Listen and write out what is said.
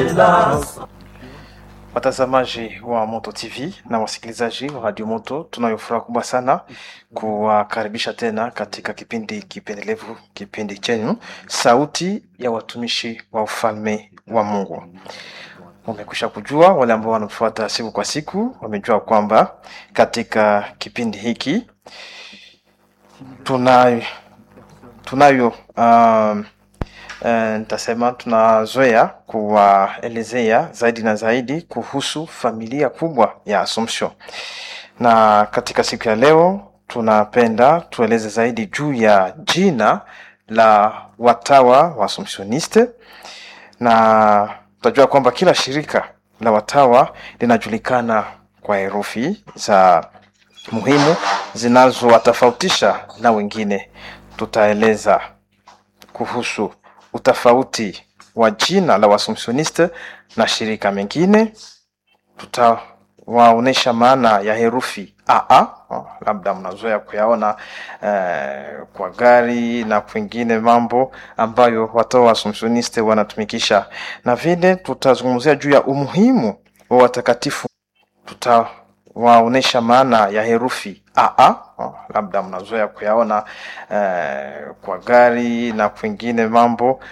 hélas. Watazamaji wa Moto TV na wasikilizaji wa Radio Moto, tunayo furaha kubwa sana kuwakaribisha tena katika kipindi kipendelevu, kipindi chenu Sauti ya Watumishi wa Ufalme wa Mungu. Wamekwisha kujua, wale ambao wanatufuata siku kwa siku wamejua kwamba katika kipindi hiki tunayo tunayo um, Eh, nitasema tunazoea kuwaelezea zaidi na zaidi kuhusu familia kubwa ya Assumption, na katika siku ya leo tunapenda tueleze zaidi juu ya jina la watawa wa Assumptioniste, na tutajua kwamba kila shirika la watawa linajulikana kwa herufi za muhimu zinazowatofautisha na wengine. Tutaeleza kuhusu utofauti wa jina la Waassumptioniste na shirika mengine. Tutawaonyesha maana ya herufi AA, oh, labda mnazoea kuyaona eh, kwa gari na kwingine mambo ambayo watawa wa Assumptioniste wanatumikisha, na vile tutazungumzia juu ya umuhimu wa watakatifu. Tutawaonyesha maana ya herufi AA, oh, labda mnazoea kuyaona eh, kwa gari na kwingine mambo